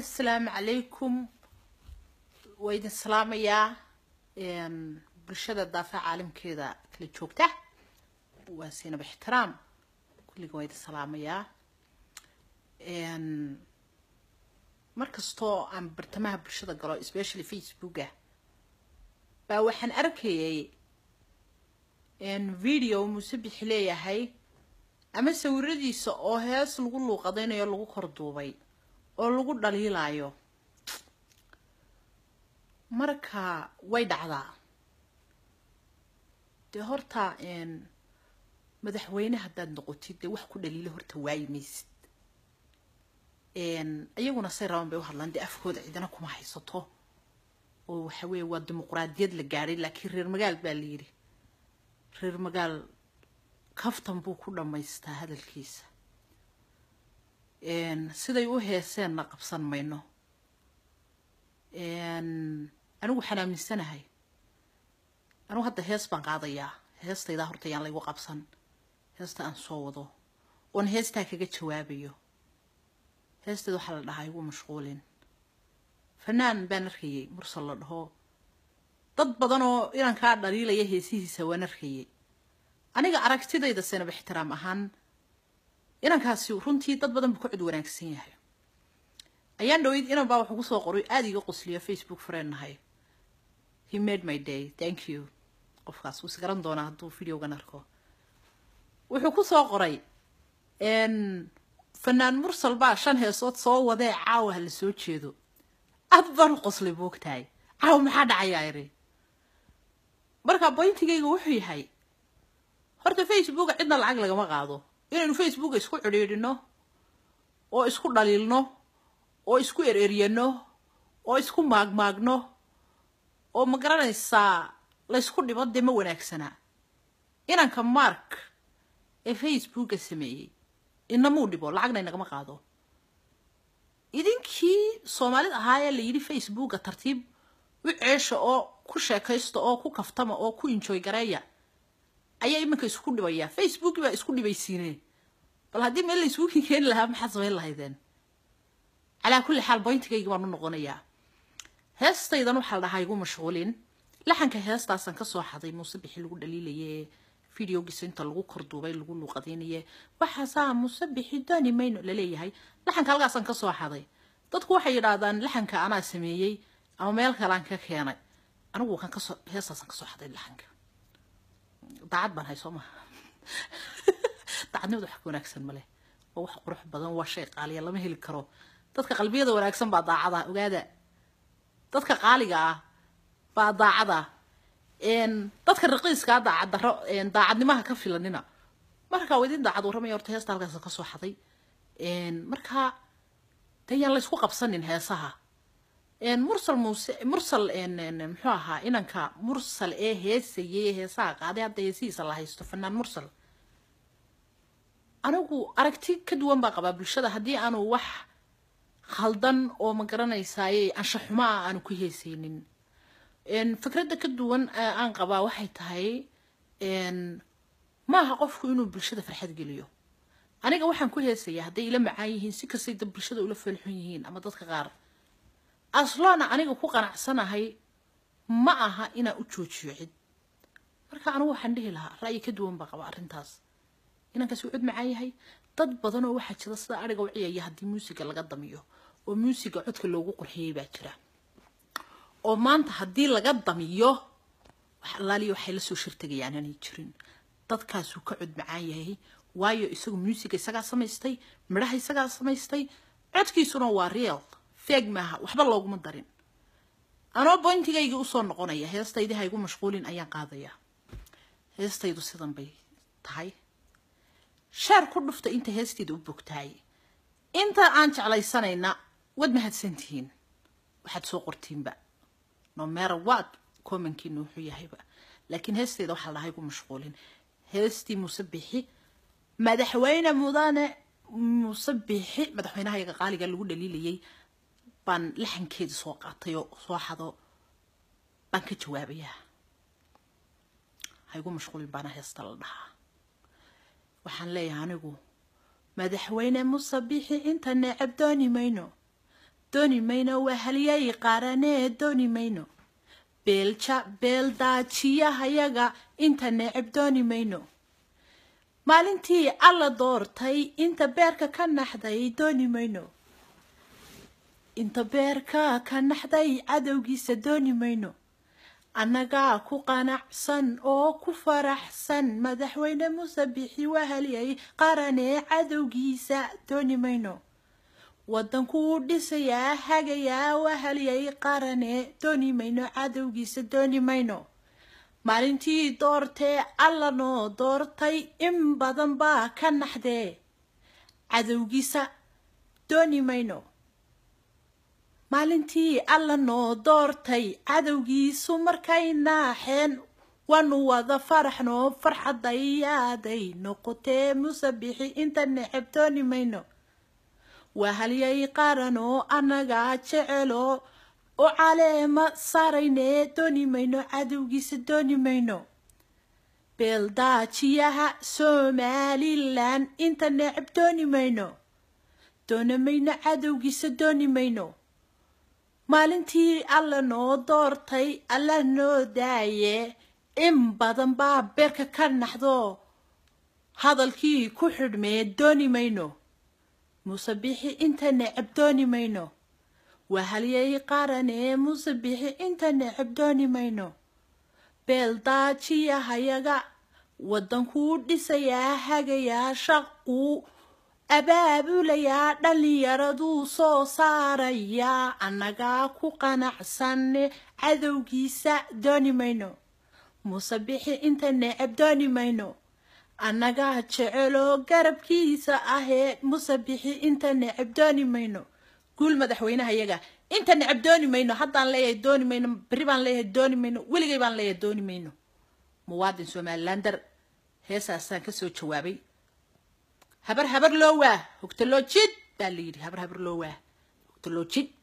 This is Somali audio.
assalaamu calaykum waa idin salaamayaa bulshada daafaha caalamkeeda kala joogta waa siinaba ixtiraam kulliga waa idin salaamayaa mar kastoo aan bartamaha bulshada galo especially facebooka baa waxaan arkayay video muuse bixi leeyahay ama sawiradiisa oo hees lagu luuqadaynayo lagu kor duubay oo lagu dhaliilayo marka way dhacdaa dee horta madaxweyne haddaad noqotid dee wax ku dhaliila horta waayi maysid iyaguna say rabaan bay u hadlaan dee afkooda cidina kuma haysato oo waxa weeye waa dimuquraadiyad la gaadhay laakiin reer magaal baa la yidhi reer magaal kaftan buu ku dhammaystaa hadalkiisa siday u heeseenna qabsan mayno anigu waxaan aaminsanahay anigu hadda hees baan qaadayaa heestaydaa horta yaan laygu qabsan heesta aan soo wado oon heestaa kaga jawaabayo heesteeda waxaa la dhahaa igu mashquulin fanaan baan arkayay mursal la dhaho dad badan oo inankaa dhaliilaya heesihiisa waan arkayay aniga aragtidayda seenaba ixtiraam ahaan inankaasi runtii dad badan buu ka cod wanaagsan yahay ayaan dhaweyd inan baa wuxuu kusoo qoray aada iga qosliyo facebook friend nahay he made my day thank you qofkaas wuu isgaran doonaa hadduu videogan arko wuxuu kusoo qoray fanaan mursal baa shan heesood soo wadee caawa ha la soo jeedo aad baan u qoslay boogtahay caawa maxaa dhacayaa iri marka boyntigayga wuxuu yahay horta facebooka cidna lacag lagama qaado inaynu facebooka isku cidhiidhino oo isku dhaliilno oo isku ereryano oo isku maagmaagno oo ma garanaysaa laysku dhibo dee ma wanaagsanaa inanka mark ee facebooka sameeyey inamuu dhibo lacagna inagama qaado idinkii soomaalida ahaayee la yidhi facebooka tartiib u ceesha oo ku sheekaysta oo ku kaftama oo ku enjoy gareeya ayaa iminka isku dhibaya facebook baa isku dhibaysiineen bal haddii meel la isugu keeni lahaa maxaad samayn lahaydeen calaa kulli xaal boyntigayga baan u noqonayaa heestaydan waxaa la dhahaa igu mashquulin laxanka heestaasaan kasoo xaday muuse bixi lagu dhaliilaye videogiisa inta lagu korduubay lagu luuqadaynaye waxaasaa muuse bixi dooni mayno laleeyahay laxanka halkaasaan kasoo xaday dadku waxay yidhaahdaan laxanka anaa sameeyey ama meel kalean ka keenay anigu kan kasoo heestaasaan kasoo xaday laxanka daacad baan hay soo maha daacadnimada wax ka wanaagsan maleh waa wax qurux badan waa shay qaaliya lama heli karo dadka qalbiyada wanaagsan baa daacada ogaada dadka qaaliga ah baa daacada dadka raqiiskaa daacaddarro daacadnimaha ka filanina markaa waa idin daacad warramaya horta heesta halkaas kasoo xaday markaa de yaan laysku qabsanin heesaha mursal muuse mursal muxuu ahaa inanka mursal ee heesayay heesaha qaaday hadda heesihiisa la haysto fanaan mursal anigu aragti ka duwan baa qabaa bulshada haddii aanu wax khaldan oo ma garanaysaaye anshaxuma ah aanu ku heesaynin fikradda ka duwan aan qabaa waxay tahay maaha qofku inuu bulshada farxad geliyo aniga waxaan ku heesayaa hadday ila macaan yihiin si kastay dad bulshada ula feelxun yihiin ama dadka qaar asloona aniga ku qanacsanahay ma aha inaan u joojiyo cid marka anigu waxaan dhihi lahaa ra'yi ka duwan baa qaba arrintaas inankaasi uu cod macaan yahay dad badan oo waxaa jira sida ariga u ciyaya haddii muusiga laga damiyo oo muusiga codka loogu qurxiyey baa jira oo maanta haddii laga damiyo wax allaaliya waxay la soo shirtagayaan aanay jirin dadkaasuu ka cod macaan yahay waayo isagu muusiga isagaa samaystay midhaha isagaa samaystay codkiisuna waa real feeg maaha waxba looguma darin anoo boyntigaygii usoo noqonaya heestaydii ha igu mashquulin ayaan qaadayaa heestaydu sidan bay tahay sheer ku dhufta inta heestayda u bogtahay inta aan jeclaysanayna waad mahadsantihiin waxaad soo qortiinba no matter what commenkiina wuxuu yahayba laakiin heestayda waxaa la dhahay igu mashquulin heestii muuse bixi madaxweyne mudane muuse bixi madaxweynahayaga qaaliga lagu dhaliilayay baan laxankeedii soo qaatay oo soo xado baan ka jawaabayaa ha igu mashquulin baana heesta la dhahaa waxaan leeyahay anigu madaxweyne muuse bixi inta necab dooni mayno dooni mayno waa halyay qaaranee dooni mayno beelja beeldaajiyahayaga inta neceb dooni mayno maalintii alla doortay inta beerka ka naxday dooni mayno inta beerka ka naxday cadowgiisa dooni mayno annagaa ku qanacsan oo ku faraxsan madaxweyne muuse bixi wahalyay qaranee cadowgiisa dooni mayno waddankuu dhisayaa hagayaa wahalyay qaranee dooni mayno cadowgiisa dooni mayno maalintii doortee alla noo doortay in badan baa ka naxdee cadowgiisa dooni mayno maalintii alla noo doortay cadowgiisu markay naaxeen waanu wada faraxnoo farxadayaaday noqotee muuse bixi inta neceb dooni mayno waa halyay qaranoo annagaa jeceloo u caleema saaraynee dooni mayno cadowgiisa dooni mayno beeldaajiyaha somalilan inta neceb dooni mayno doona mayno cadowgiisa dooni mayno maalintii alla noo doortay alla noo daaye in badan baa beerka ka naxdo hadalkii ku xidhmee dooni mayno muuse bixi inta neceb dooni mayno waa halyay qaranee muuse bixi inta neceb dooni mayno beeldaajiyahayaga waddankuu dhisayaa hagayaa shaquu abaabulayaa dhallinyaraduu soo saarayaa annagaa ku qanacsanne cadowgiisa dooni mayno muuse bixi inta neceb dooni mayno annagaa jeceloo garabkiisa ahee muuse bixi inta neceb dooni mayno guul madaxweynaha yaga inta neceb dooni mayno haddaan leeyahay dooni mayno beri baan leeyahay dooni mayno weligay baan leeyahay dooni mayno muwaadin somalilander heesaasaan kasoo jawaabay habar habar loo waa hogta loo jid baa la yidhi habar habar loo waa hogta loo jid